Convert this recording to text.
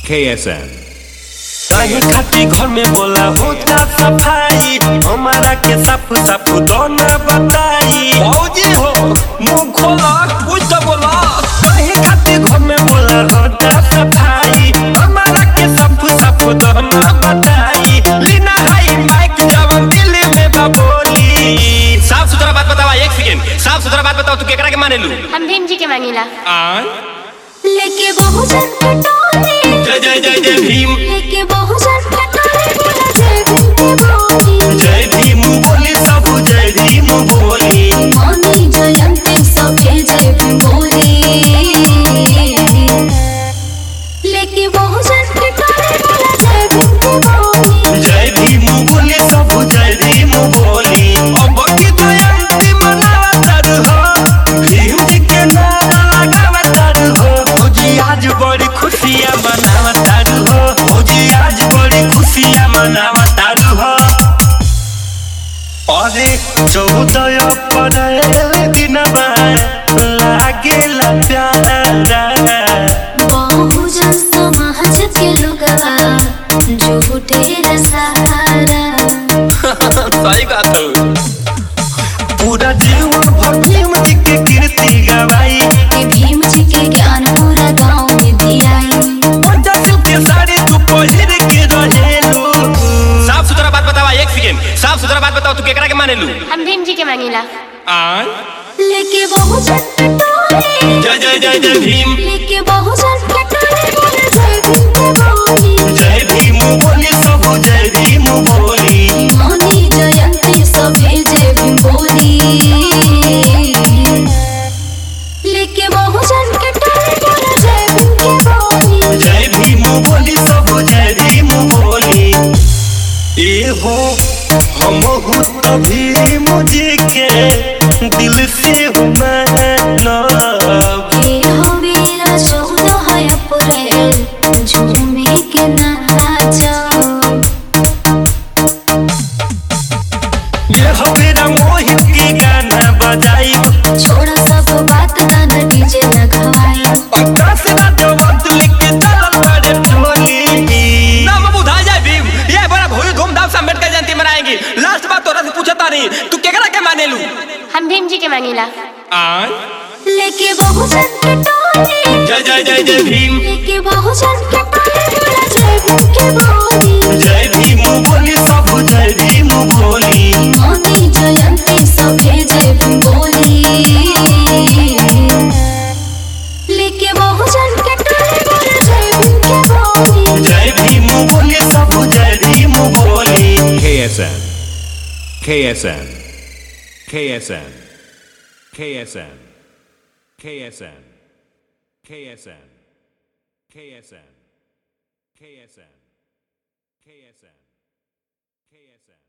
KSN. कहीं खाती घर में बोला होता सफाई हमारा के साफ साफ दोनों बताई भौजी हो मुंह खोला कुछ तो बोला कहीं खाती घर में बोला होता सफाई हमारा के साफ साफ दोनों बताई लीना हाई माइक जब दिल में बबोली साफ सुथरा बात बतावा एक सेकेंड साफ सुथरा बात बताओ तू केकरा के माने लू हम भीम जी के मांगेला आन लेके बहुजन पटोले जय जय जय जय भीम लेके बहुजन पटोले बोला जय भीम के बोली जय भीम बोली सब जय भीम बोली मौनी जयंती सभे जय भीम बोली लेके बहुजन पटोले बोला जय भीम के बोली जय भीम बोले सब जय भीम बोली अब की जयंती मनावत हो भीम जी के नाम लगावत हो भौजी आज बड़ी खुशियां मनावत हो भौजी आज बड़ी खुशियां मनावत हो अरे चौदह अप्रैल दिनवा लागेला प्यारा बहुजन समाज के लोगवा झूठे रे सहारा सही बात हो पूरा जीवन भर भीम जी के कीर्ति गवाई कि भीम जी के ज्ञान पूरा गांव में दियाई पंचायत के साड़ी तू पहिर के रहेलू साफ सुथरा बात बतावा एक सेकेंड साफ सुथरा बात बताओ तू केकरा के माने लू हम भीम जी के मांगेला आन लेके बहुजन पटोले जय जय जय जय भीम लेके बहुजन पटोले बोला जय भीम के बोली जय भीम बोली सब जय भीम बोली मौनी जयंती सभे जय भीम बोली लेके बहुजन पटोले बोला जय भीम के बोली जय भीम बोली सब जय भीम बोली ए हो हम तो भीम जी के दिल से मानब हे हवेरा चौदह अप्रैल झूमे के नाचो ये हवेरा मोहित के गाना बजाई छोड़ा सब बात गाना डीजे लगवाई आकाश रात वक्त लेके चलल बड़े टोली ना बाबू धा जाए भीम ये बड़ा भोरी धूमधाम से अम्बेडकर जयंती मनाएंगे लास्ट बात तोरा से पूछता नहीं तू केकरा के माने लू हम भीम जी के मांगेला आन लेके बहुजन पटोले जय जय जय जय भीम लेके बहुजन पटोले बोला जय भीम के बोली जय भीम बोली सब जय भीम बोली मौनी जयंती सभे जय भीम बोली लेके बहुजन पटोले बोला जय भीम के बोली जय भीम बोली सब जय भीम बोली KSN. KSN. KSN. KSN. KSN. KSN. KSN. KSN. KSN. KSN.